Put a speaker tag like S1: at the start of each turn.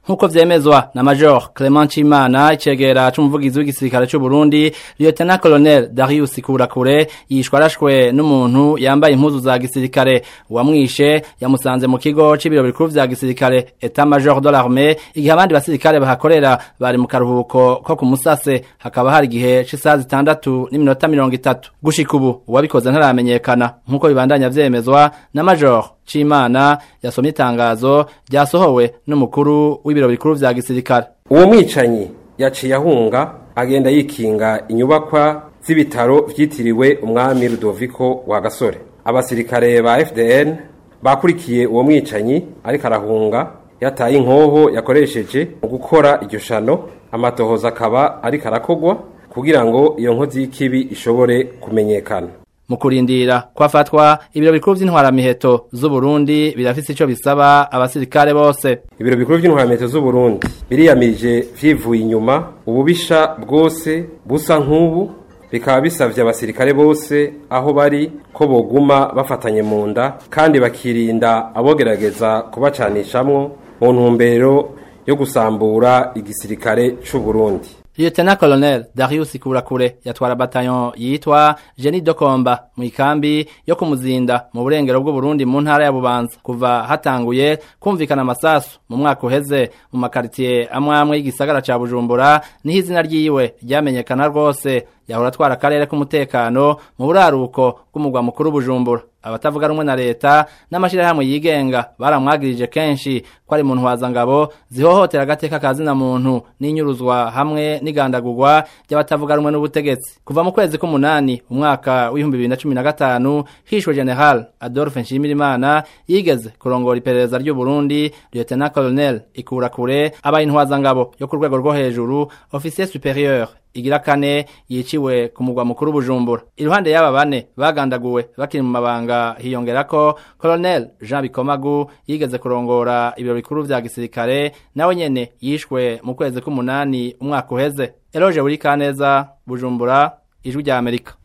S1: nk'uko vyemezwa na Major Clement Chimana icegera c'umuvugizi w'igisirikare c'u Burundi Lieutenant Colonel Darius Kurakure yishwe arashwe n'umuntu yambaye impuzu za gisirikare uwamwishe yamusanze mu kigo c'ibiro bikuru vya gisirikare Etat Major de l'Armée igihe abandi basirikare bahakorera bari mu karuhuko ko ku musase hakaba hari igihe c'isaha zitandatu n'iminota mirongo itatu gushika ubu uwabikoze ntaramenyekana nk'uko bibandanya vyemezwa na Major Chimana yasomye itangazo ryasohowe n'umukuru w'ibiro bikuru vya gisirikare
S2: uwo mwicanyi yaciye ahunga agenda yikinga inyubakwa z'ibitaro vyitiriwe umwami Rudoviko wa Gasore abasirikare ba FDN bakurikiye uwo mwicanyi ariko arahunga yataye inkoho yakoresheje mu gukora iryo shano amatohoza akaba ariko arakogwa kugira ngo iyo nkozi y'ikibi ishobore kumenyekana
S1: mu kurindira kwafatwa ibiro bikuru vy'intwaramiheto z'u Burundi birafise ico bisaba abasirikare bose
S2: ibiro bikuru vy'intwaramiheto z'u Burundi biriyamirije vyivuye inyuma ububisha bwose busa nk'ubu bikaba bisavye abasirikare bose aho bari ko boguma bafatanye mu nda kandi bakirinda abogerageza kubacanishamwo mu ntumbero yo gusambura igisirikare c'u Burundi
S1: Lieutenant Colonel Darius Kurakure yatwara bataillon yitwa Jenny Dokomba mu ikambi yo kumuzinda mu burengero bw'u Burundi mu ntara ya Bubanza kuva hatanguye kumvikana amasasu mu mwaka uheze mu makaritiye amwe amwe y'igisagara ca Bujumbura niho izina ryiwe ryamenyekana rwose yahora atwara akarere k'umutekano mu buraruko bw'umugwa mukuru Bujumbura abatavuga rumwe na leta n'amashirahamwe yigenga baramwagirije kenshi ko ari mu ntwazangabo zihohotera agateka kazina muntu n'inyuruzwa hamwe n'igandagurwa ry'abatavuga rumwe n'ubutegetsi kuva mu kwezi k'umunani umwaka w'ibihumbi bibiri na cumi na gatanu hishwe general adolphe nshimirimana yigeze kurongora iperereza ry'u burundi lieutenant colonel ikurakure abaye intwazangabo yo ku rwego rwo hejuru officier superieur igira kane yiciwe ku mugwa mukuru bujumbura iruhande y'aba bane bagandaguwe bakiri mu mabanga hiyongerako colonel jean bikomagu yigeze kurongora ibiro bikuru vya gisirikare nawe nyene yishwe mu kwezi k'umunani umwaka uheze eloge buri kaneza bujumbura ijwi rya amerika